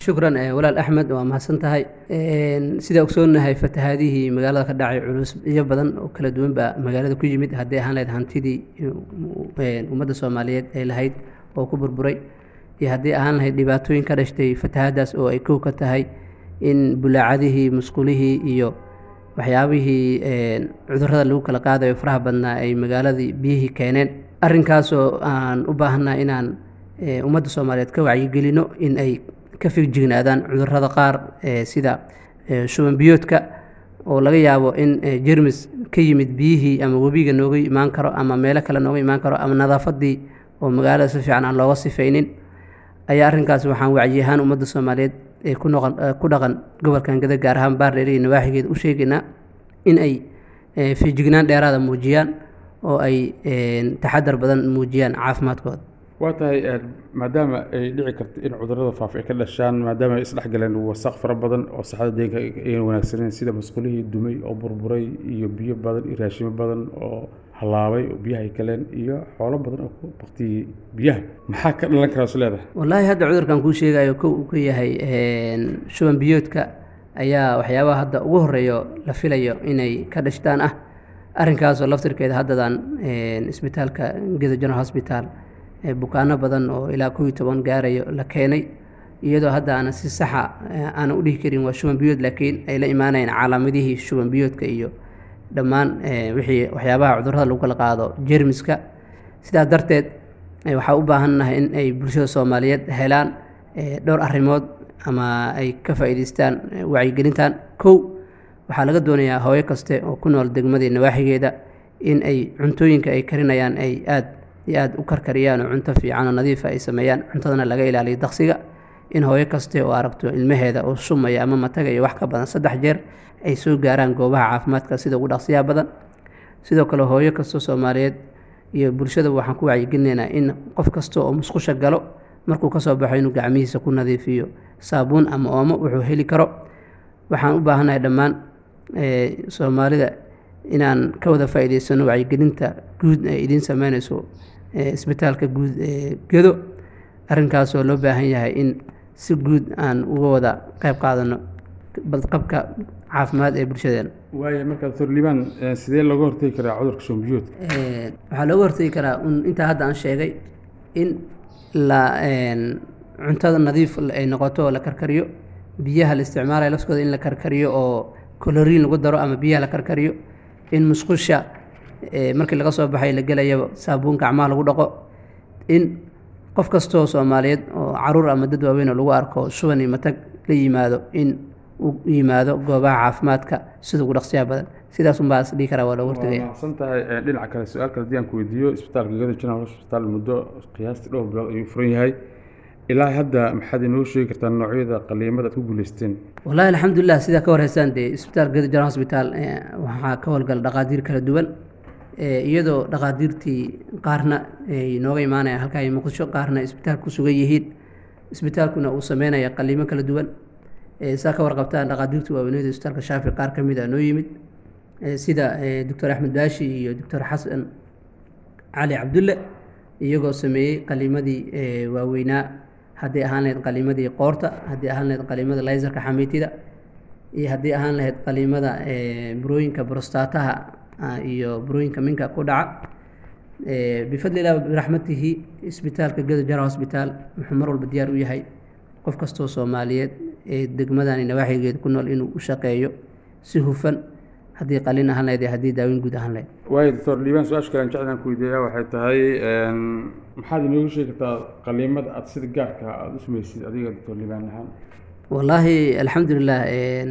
shukran walaal axmed waa mahadsan tahay sidaa ogsoonahay fatahaadihii magaalada ka dhacay culus iyo badan oo kala duwan baa magaalada ku yimid haddii ahaan lahayd hantidii ummadda soomaaliyeed ay lahayd oo ku burburay iyo haddii ahaan lahayd dhibaatooyin ka dhashtay fatahaadaas oo ay kow ka tahay in bulaacadihii musqulihii iyo waxyaabihii cudurrada lagu kala qaadayo faraha badnaa ay magaaladii biyihii keeneen arrinkaasoo aan u baahanaa inaan ummadda soomaaliyeed ka wacyigelino in ay ka figjignaadaan cudurrada qaar sida shuban biyoodka oo laga yaabo in jermis ka yimid biyihii ama webiga nooga imaan karo ama meelo kale nooga imaan karo ama nadaafadii oo magaalada si fiican aan looga sifaynin ayaa arrinkaas waxaan wacyi ahaan ummadda soomaaliyeed ee ku noqon ku dhaqan gobolkan gada gaar ahaan baardheer iyo nawaaxigeeda u sheegaynaa in ay fijignaan dheeraada muujiyaan oo ay taxadar badan muujiyaan caafimaadkooda waa tahay maadaama ay dhici karto in cudurrada faafa ay ka dhashaan maadaama ay isdhexgaleen wasaq fara badan oo saxada deeganka ayna wanaagsaneyn sida masqulihii dumay oo burburay iyo biyo badan iyo raashimo badan oo hallaabay oo biyaha ay galeen iyo xoolo badan oo ku baktiyey biyaha maxaa ka dhalan karaa is leedahay wallaahi hadda cudurkan kuu sheegayo kow uu ka yahay shuban biyoodka ayaa waxyaabaha hadda ugu horeeyo la filayo inay ka dhashtaan ah arrinkaasoo laftirkeeda haddadan isbitaalka geda general hospital bukaano badan oo ilaa kow iyo toban gaarayo la keenay iyadoo hadda aanan si saxa aanan u dhihi karin waa shuban biyood laakiin ay la imaanayeen calaamadihii shuban biyoodka iyo dhammaan wixii waxyaabaha cudurrada lagu kala qaado jermiska sidaas darteed waxaa u baahannahay in ay bulshada soomaaliyeed helaan dhowr arrimood ama ay ka faa'iidaystaan wacyigelintan kow waxaa laga doonayaa hooyo kaste oo ku nool degmadii nawaaxigeeda in ay cuntooyinka ay karinayaan ay aad iyo aad u karkariyaan oo cunto fiican oo nadiifa ay sameeyaan cuntadana laga ilaaliyo daqsiga in hooyo kaste oo aragto ilmaheeda oo sumaya ama mataga iyo wax ka badan saddex jeer ay soo gaaraan goobaha caafimaadka sida ugu dhaqsiyaha badan sidoo kale hooyo kastoo soomaaliyeed iyo bulshada waxaan ku wacyigelinaynaa in qof kasta oo musqusha galo markuu kasoo baxo inuu gacmihiisa ku nadiifiyo saabuun ama oomo wuxuu heli karo waxaan u baahannahay dhammaan soomaalida inaan ka wada faa'iidaysano wacyigelinta guud ay idiin sameynayso isbitaalka guud ee gedo arrinkaasoo loo baahan yahay in si guud aan uga wada qayb qaadano badqabka caafimaad ee bulshadeena waaya marka doctor liibaan sidee looga hortegi karaa cudurka shuban biyoodka waxaa looga hortegi karaa un intaa hadda aan sheegay in la cuntada nadiif ay noqoto oo la karkariyo biyaha la isticmaalayo laftooda in la karkariyo oo coloriin lagu daro ama biyaha la karkariyo in musqusha markii laga soo baxay la gelayaba saabuun gacmaha lagu dhaqo in qof kastoo soomaaliyeed oo caruur ama dad waaweyn oo lagu arko shuban iyo matag la yimaado in uu yimaado goobaha caafimaadka sida ugu dhaqsiyaha badan sidaas unbaa is dhihi karaa waa looga hortagaya mahadsan tahay dhinaca kale su-aal kale haddii aan ku weydiiyo isbitaalka gada general hospital muddo qiyaastii dhowr bilood ayuu furan yahay ilaa hadda maxaad inoo sheegi kartaa noocyada qaliimada aad ku guuleysteen wallaahi alxamdulilah sidaa ka warhaysaan dee isbitaal geda general hospital waxaa ka howlgala dhaqaatiir kala duwan iyadoo dhaqaatiirtii qaarna ay nooga imaanayaan halkaa ay muqdisho qaarna isbitaalka ku sugan yihiin isbitaalkuna uu sameynaya qaliimo kala duwan saa ka warqabtaan dhaqaatiirta waaweynada isbitaalka shaafi qaar ka mid a noo yimid sida doctor axmed baashi iyo doctor xasan cali cabdulle iyagoo sameeyey qaliimadii waaweynaa haddii ahaan lahayd qaliimadii qoorta haddii ahaan lahayd qaliimada laysarka xamiitida iyo haddii ahaan lahayd qaliimada burooyinka brostaataha iyo burooyinka minka ku dhaca bifadli illah biraxmatihi isbitaalka geda jara hosbitaal wuxuu mar walba diyaar u yahay qof kastoo soomaaliyeed ee degmadani nawaaxigeeda ku nool inuu u shaqeeyo si hufan haddii qalin ahaan lahayd iyo haddii daaweyn guud ahaan lahayd waayo doctor liibaan su-aasha kale aan jeclaan ku weydiiyaa waxay tahay maxaad inoogu sheegi kartaa qaliimada aada sida gaarka aada u sameysid adiga doctor liibaan ahaan wallaahi alxamdulilah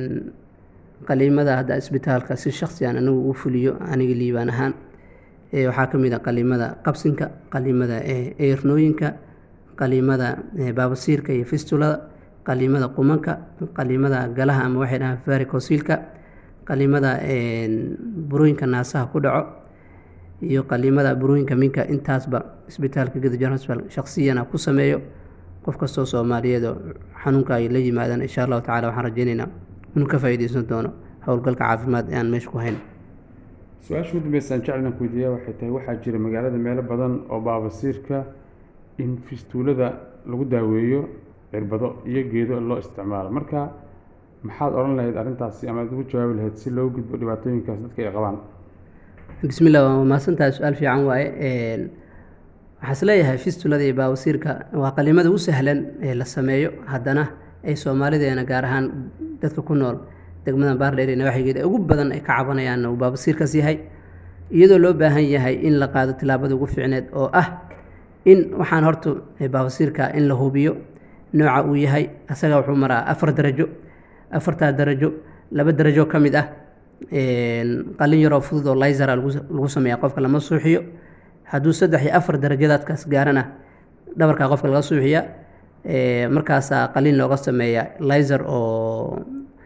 qaliimada hadda isbitaalka si shaksi aan anigu u fuliyo aniga liibaan ahaan waxaa ka mid a qaliimada qabsinka qaliimada eernooyinka qaliimada baabasiirka iyo fistulada qaliimada qumanka qaliimada galaha ama waxay dhahaan varicosiilka qaliimada burooyinka naasaha ku dhaco iyo qaliimada burooyinka minka intaasba isbitaalka geda general hospital shaksiyana ku sameeyo qof kastoo soomaaliyeed oo xanuunka ay la yimaadaan insha allahu tacala waxaan rajeynaynaa inuu ka faa'iideysan doono howlgalka caafimaad ee aan meesha ku hayn su-aasha ugu dambeysaan jeclan ku weydiiyaa waxay tahay waxaa jira magaalada meelo badan oo baabasiirka in fistuulada lagu daaweeyo cirbado iyo geedo loo isticmaalo marka maxaad odhan lahayd arrintaasi ama aad ugu jawaabi lahayd si loo gudbo dhibaatooyinkaas dadka ay qabaan bismillah waa mahadsantahay su-aal fiican waaye waxaa is leeyahay fistulada iyo baawasiirka waa qalimada u sahlan ee la sameeyo haddana ay soomaalideena gaar ahaan dadka ku nool degmada baardheer iyo nawaaxigeeda ugu badan ay ka cabanayaanna uu baabasiirkaas yahay iyadoo loo baahan yahay in la qaado tilaabada ugu fiicneed oo ah in waxaan horta baabasiirka in la hubiyo nooca uu yahay asaga wuxuu maraa afar darajo afartaa darajo laba darajo ka mid ah qalin yaroo fudud oo laysara lagu sameeya qofka lama suuxiyo hadduu saddex iyo afar darajadaadkaas gaarana dhabarkaa qofka laga suuxiya markaasaa qalin looga sameeya layser oo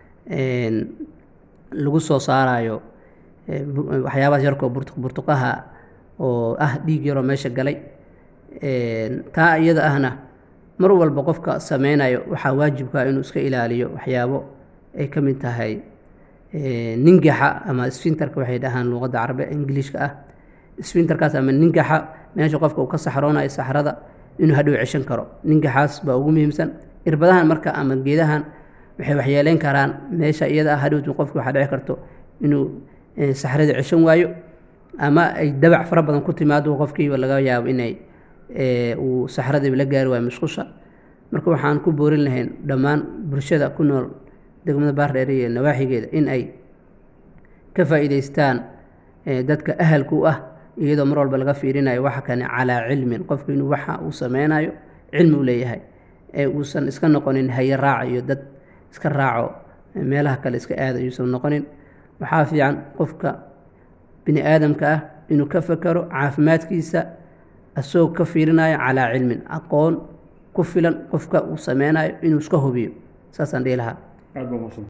lagu soo saarayo waxyaabahaas yarkoo burtuqaha oo ah dhiig yaroo meesha galay taa iyada ahna mar walba qofka sameynayo waxaa waajibkaa inuu iska ilaaliyo waxyaabo ay ka mid tahay ningaxa ama sfinterka waxay dhahaan luuqadda carabe ingiliishka ah sfinterkaas ama ningaxa meesha qofka uu ka saxroonayo saxrada inuu hadhow ceshan karo ningaxaas baa ugu muhiimsan irbadahan marka ama geedahan waxay waxyeeleyn karaan meesha iyada ah hadhowtu qofki waxaa dhici karto inuu saxrada ceshan waayo ama ay dabac fara badan ku timaado qofkiiba laga yaabo inay uu saxradiiba la gaari waayo musqusha marka waxaan ku boorin lahayn dhammaan bulshada ku nool degmada baardheer iyo nawaaxigeeda in ay ka faa'iidaystaan dadka ahalku u ah iyadoo mar walba laga fiirinayo waxa kane calaa cilmin qofku inuu waxa uu sameynayo cilmi u leeyahay ee uusan iska noqonin haye raaca iyo dad iska raaco meelaha kale iska aada yuusan noqonin waxaa fiican qofka bini aadamka ah inuu ka fakero caafimaadkiisa asagoo ka fiirinayo calaa cilmin aqoon ku filan qofka uu sameynayo inuu iska hubiyo saasaan dhihi lahaa aad baa mahadsan